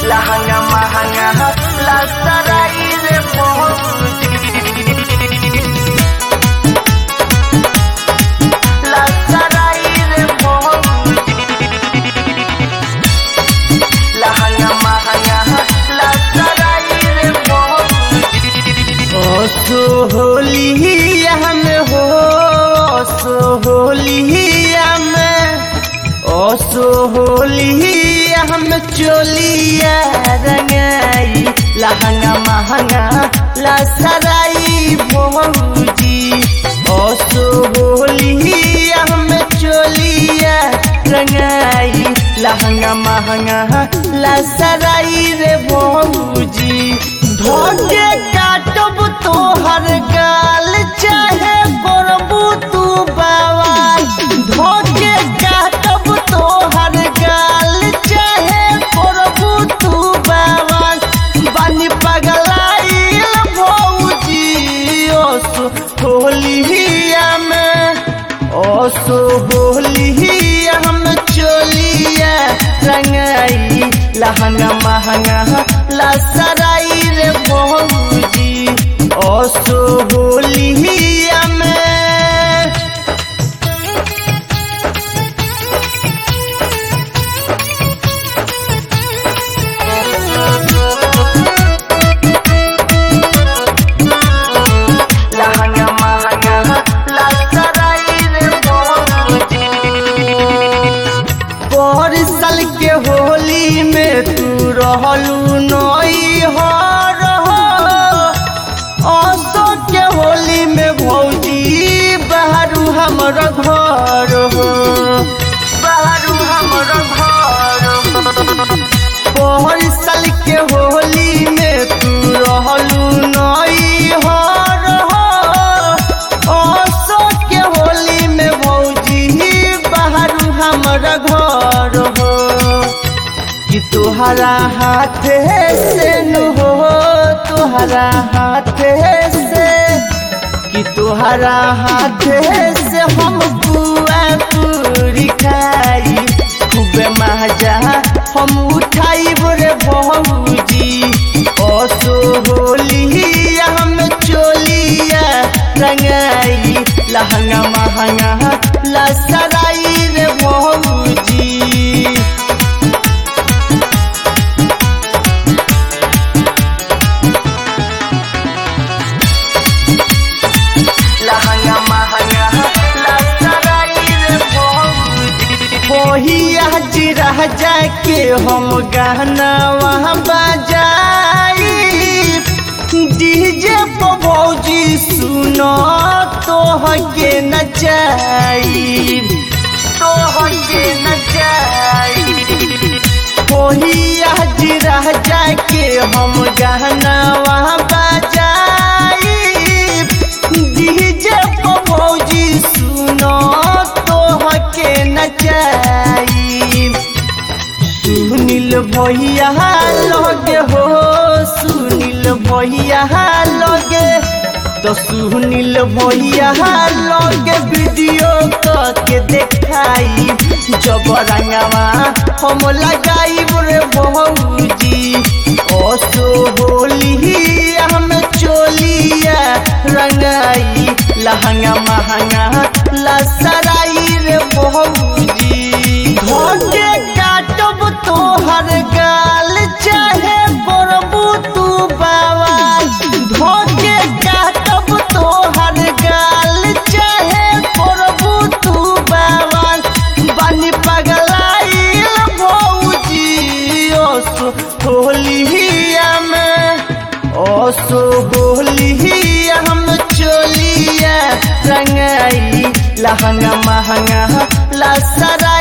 लहंगा महंगा ला सराई रे भौजी ला सराई रे भौजी लहंगा महंगा ला सराई रे भौजी ओ सोहलिया में हो सोहलिया में ओ सोहलिया में चोलिया रंगाई लहंगा महंगा ला सराई भौजी ओ सोहलिया में चोलिया रंगाई लहंगा महंगा ला सराई रे भौजी धोके काटब तोहर गाल चाहे करबू तू बवाल धोके काटब तोहर गाल चाहे करबू तू बवाल बानी पगलाइल भौजी ओसो होलिया में ओसो होलिया में चोलिया रंगाई लहंगा महंगा ला सराई रे भौजी ओसो होलिया में लहंगा महंगा ला सराई रे भौजी पर साल के होली में तू रहलू नई हो असो के होली में भौजी बहरू हमर घर हो बारू हमर घर पर साल के होली में तू रहलू नई हो असो के होली में भौजी बहरू हमर घर हो कि तुहरा हाथ से न हो तुहरा हाथ से कि तुहरा हाथ से हम बुआ पूरी खाई खूबे मजा हम उठाई रे बहुजी ओसो होली हम चोलिया रंगाई लहंगा महंगा ला सराई रे बहुजी लहंगा महंगा ला सराई रे भौजी होहिया जिरह जाके हम गाना वहाँ बजाई डीजे पर भौजी सुनो तो के नचाई तो होके न जाई होहिया जिरह जाके हम गाना वहाँ बजाई डीजे पर भौजी सुनो तो के नचाई सुनील भैया लगे हो सुनील भैया लगे तो सुनील भैया लगे वीडियो के देखाई जब रंगवा हम लगाई रे बहुजी ओसो होली हम चोलिया रंगाई लहंगा महंगा ला सराई रे बहुजी धोके काटब तोहर गाल चाहे करबू तू बवाल धोके काटब तोहर गाल चाहे करबू तू बवाल बानी पगलाइल भौजी ओसो होलिया में ओसो होलिया हम चोलिया रंगाई लहंगा महंगा ला सरा